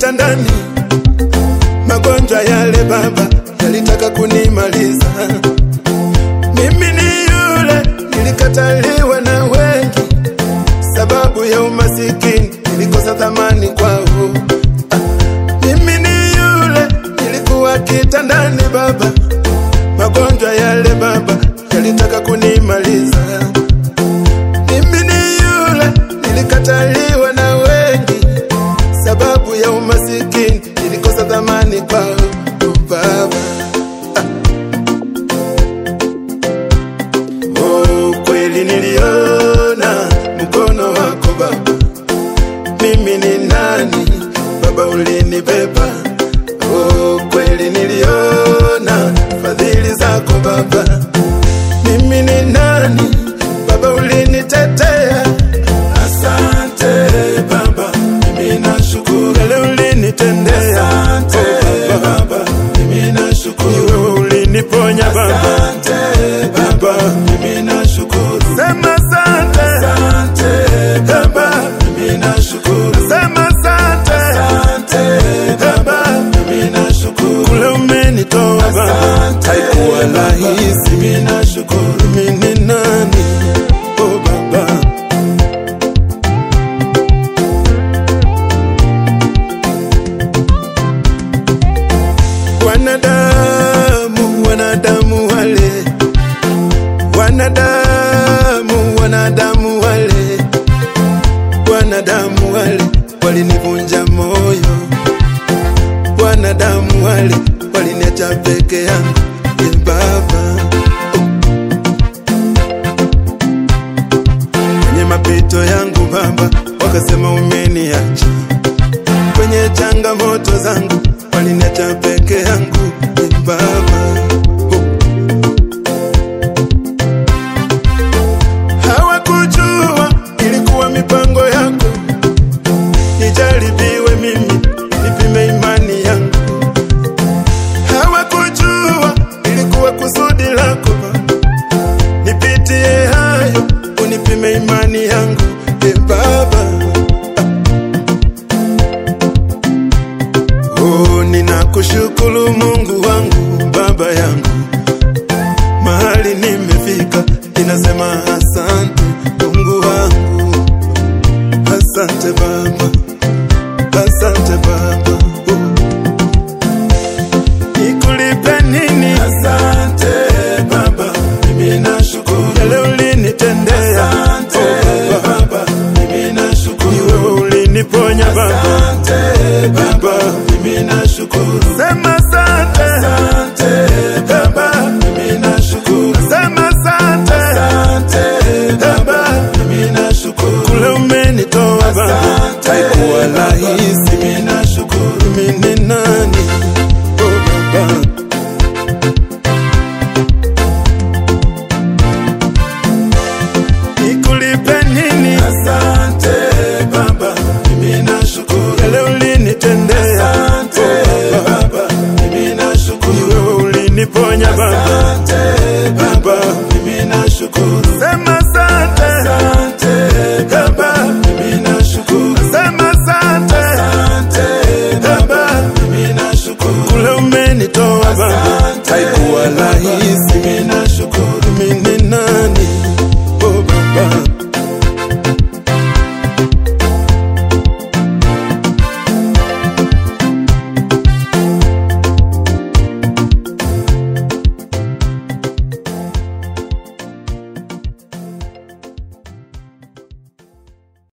kitandani, magonjwa yale Baba yalitaka kunimaliza. Mimi ni yule nilikataliwa na wengi, sababu ya umasikini nilikosa thamani kwao. Ah, Mimi ni yule nilikuwa kitandani Baba, magonjwa yale Baba yalitaka kunimaliza. Mimi ni yule nilikataliwa na wengi, sababu ya umasikini nilikosa thamani kwao Baba. Oh, kweli niliona mkono wako Baba. Mimi ni nani Baba, ulinibeba. Oh, kweli niliona fadhili zako Baba. Mimi ni nani Baba, ulinitetea. Asante Baba, mimi nashukuru yale ulinitendea. Asante Baba, mimi nashukuru wewe uliniponya Baba. Asante Baba, mimi nashukuru. Sema asante. Asante Baba, mimi nashukuru. Sema asante. Asante Baba, mimi nashukuru. Kule umenitoa Baba, haikuwa rahisi. Mimi nashukuru. Mimi ni nani? Oh Baba. Wanadamu, wanadamu wale, wanadamu, wanadamu wale, wanadamu wale walinivunja moyo, wanadamu wale waliniacha peke yangu, e Baba, kwenye mapito yangu Baba, wakasema umeniacha kwenye changamoto zangu waliniacha peke yangu e Baba. Oh. Hawakujua ilikuwa mipango yako, nijaribiwe mimi, nipime imani yangu. Hawakujua ilikuwa kusudi lako Baba, nipitie hayo, unipime imani yangu e Baba. Oh, ninakushukuru Mungu wangu, Baba yangu, mahali nimefika, ninasema asante Mungu wangu, asante Baba, asante Baba. Oh. Nikulipe nini? Asante Baba, mimi nashukuru yale ulinitendea. Asante oh, Baba, mimi nashukuru wewe uliniponya Baba. Asante Baba, mimi nashukuru. Sema asante. Asante Baba, mimi nashukuru. Sema asante. Asante Baba, mimi nashukuru. Kule umenitoa Baba, haikuwa rahisi. Mimi nashukuru. Mimi ni nani? Oh Baba. Nikulipe nini? Asante Baba, mimi nashukuru yale ulinitendea. Asante Baba, mimi nashukuru wewe uliniponya Baba. Asante Baba, mimi nashukuru. Sema asante. Asante Baba, mimi nashukuru. Sema asante. Asante Baba, mimi nashukuru. Kule umenitoa Baba, haikuwa rahisi. Mimi nashukuru. Mimi ni nani?